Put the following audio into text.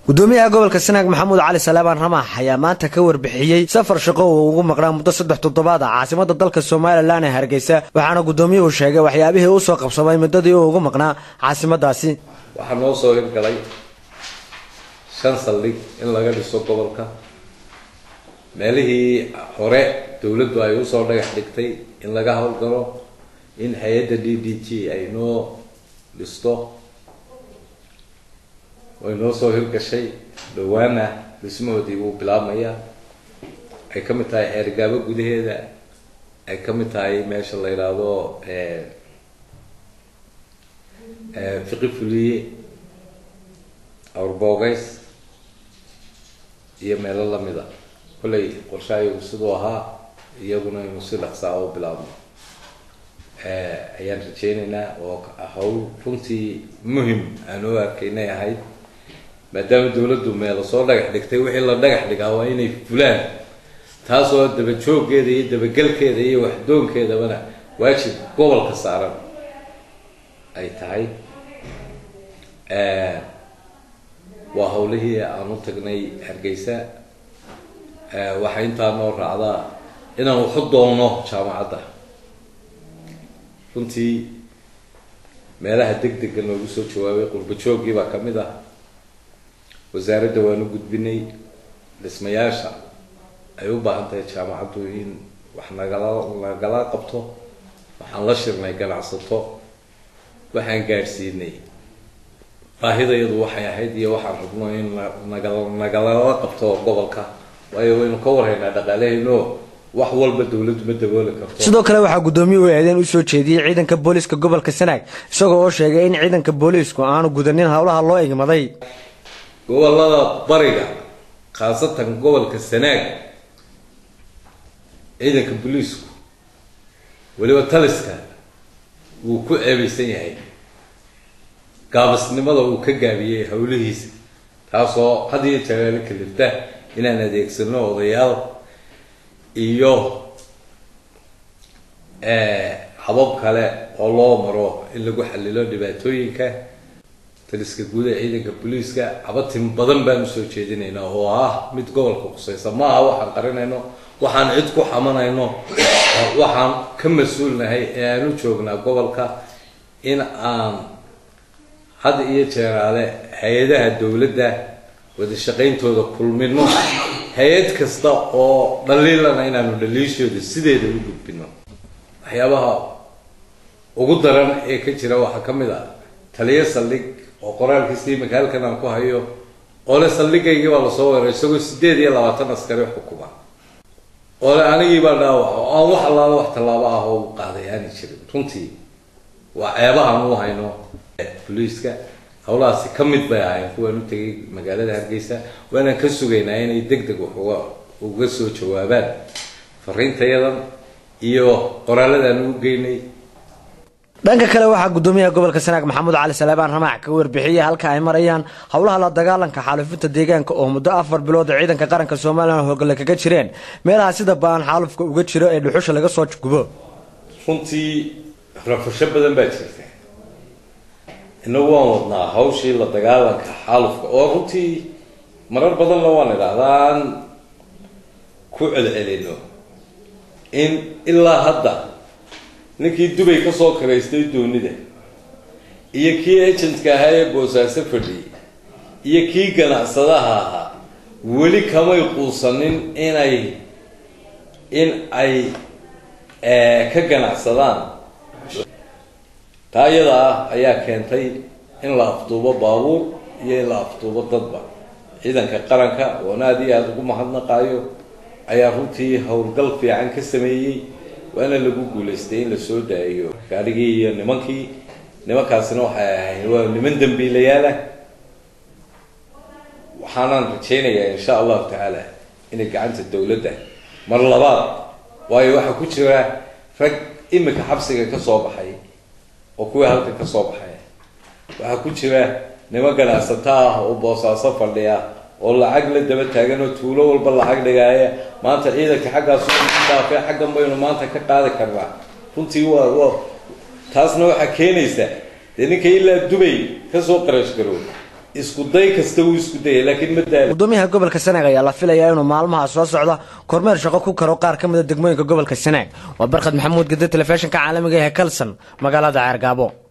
gudoomiyaha gobolka sanaag maxamuud cali salaabaan ramaax ayaa maanta ka warbixiyey safar shaqo uu ugu maqnaa muddo saddex toddobaad a caasimada dalka somalilan ee hargeysa waxaana gudoomiyuhu sheegay waxyaabihii uu soo qabsamay muddadii uu ugu maqnaa caasimadaasi waxaa noo soo hirgalay shan saldhig in laga dhiso gobolka meelihii hore dowladdu ay usoo dhagax dhigtay in laga howlgalo in hay-adda d d g ay noo dhisto way noo soo hirgashay dhawaana dhismahoodii wuu bilaabmayaa ay ka mid tahay xeergaabo gudaheeda ay ka mid tahay meesha la yidhaahdo fiqi fuliye awrboogays iyo meelo lamida kollay qorshaayagu siduu ahaa iyaguna inu si dhaqsaa u bilaabno ayaan rajeyneynaa oo hawl runtii muhim aan u arkaynay ahayd maadaama dawladdu meelo soo dhagax dhigtay wixii la dhagax dhigaa waa inay fulaan taasoo dabajooggeeda iyo dabagelkeeda iyo waxdoonkeedabana waajib gobolka saaran ay tahay waa hawlihii aan u tagnay hargeysa waxaa intaa noo raacdaa inaan waxu doonno jaamacadda runtii meelaha deg dega noogu soo jawaabay qurba jooggii baa ka mid ah wasaaradda waanu gudbinay dhismayaasha ay u baahan tahay jaamacaddu in wax nagala nagala qabto waxaan la shirnay ganacsato waxaan gaadhsiinay baahidayadu waxay ahayd iyo waxaan rabno in nagal nagalala qabto gobolka waayo waynu ka warhaynaa dhaqaalehayno wax walba dawladdu ma dabooli karto sidoo kale waxaa gudoomiyuhu eedeen usoo jeediyey ciidanka booliiska gobolka sanaag isagoo oo sheegay in ciidanka booliisku aanu gudanin howlaha loo igmaday gobolada bariga khaasatan gobolka sanaag ciidanka booliisku weliba taliska wuu ku ceebaysan yahay gaabisnimada uu ka gaabiyey howlihiisa taasoo had iyo jeer kalifta inaan adeegsano odayaal iyo habab kale oo loo maro in lagu xalilo dhibaatooyinka taliska guud ee ciidanka booliiska cabatin badan baan usoo jeedinaynaa oo ah mid gobolka khuseysa ma aha waxaan qarinayno waxaan cid ku xamanayno waxaan ka mas-uulnahay ee aan u joognaa gobolka in aan had iyo jeeraale hay-adaha dowladda wada shaqayntooda kulmino hay-ad kasta oo dhaliilana inaanu dhaliishooda sideeda u gudbino waxyaabaha ugu daran ee ka jira waxaa ka mid ah taliyo saldhig oo qoraalkiisa iminka halkan aan ku hayo ole saldhigaygii baa lasoo weeray isagoo sideed iyo labaatan askari xukuma ole anigii baa dhaawac oo aan wax allaala wax tallaabo ah oo qaaday aani jirin runtii waa ceebahan u hayno boliiska howlahaasi ka mid bay ahayn kuwaan u tegay magaalada hargeysa waanaan ka sugaynaa inay deg deg wax uga uga soo jawaabaan fariintayadan iyo qoraaladaan u geynay dhanka kale waxaa gudoomiyaha gobolka sanaag maxamuud cali salaabaan ramaax ka warbixiyey halka ay marayaan howlaha la dagaalanka xaalufinta deegaanka oo muddo afar bilood ciidanka qaranka somalilan hogole kaga jireen meelaha sida baan xaalufka uga jiro ee dhuxusha laga soo gubo runtii rafasho badan baa jirta inagu waan wadnaa hawshii la dagaalanka xaalufka oo runtii marar badanna waan idhaahdaan ku celcelino in ilaa hadda ninkii dubay kasoo karaystay doonida iyo kii agentka ahaa ee boosaaso fadhiyay iyo kii ganacsadaha ahaa weli kamay quusanin inay in ay ka ganacsadaan taa iyada ah ayaa keentay in la afduubo baabuur iyo in la afduubo dadba ciidanka qaranka oon aada iyo aada ugu mahadnaqaayo ayaa runtii howlgal fiican ka sameeyey waana lagu guulaystay in lasoo daayo gaadhigii iyo nimankii nimankaasina waxay ahayn waa niman dambiilayaal ah waxaanaan rajaynayaa insha allahu tacaala inay gacanta dawladda mar labaad waayo waxaa ku jira rag imika xabsiga ka soo baxay oo kuwii halka ka soo baxay waxaa ku jira niman ganacsato ah oo boosaaso fadhiya oo lacag la daba taagan oo tuulo walba lacag dhigaaya maanta ciidanka xaggaas dhaafay xaggan baynu maanta ka qaadi karnaa runtii waa waa taasna waxaa keenaysa dee ninka ilaa dubay kasoo qarash garoob isku day kasta wuu isku dayay laakiin ma daal gudoomiyaha gobolka sanaag ayaa la filayaa inuu maalmaha soo socda kormeer shaqo ku karo qaar ka mid a degmooyinka gobolka sanaag waa barkhad maxamuud gede telefishinka caalamiga ee kalson magaalada ceergaabo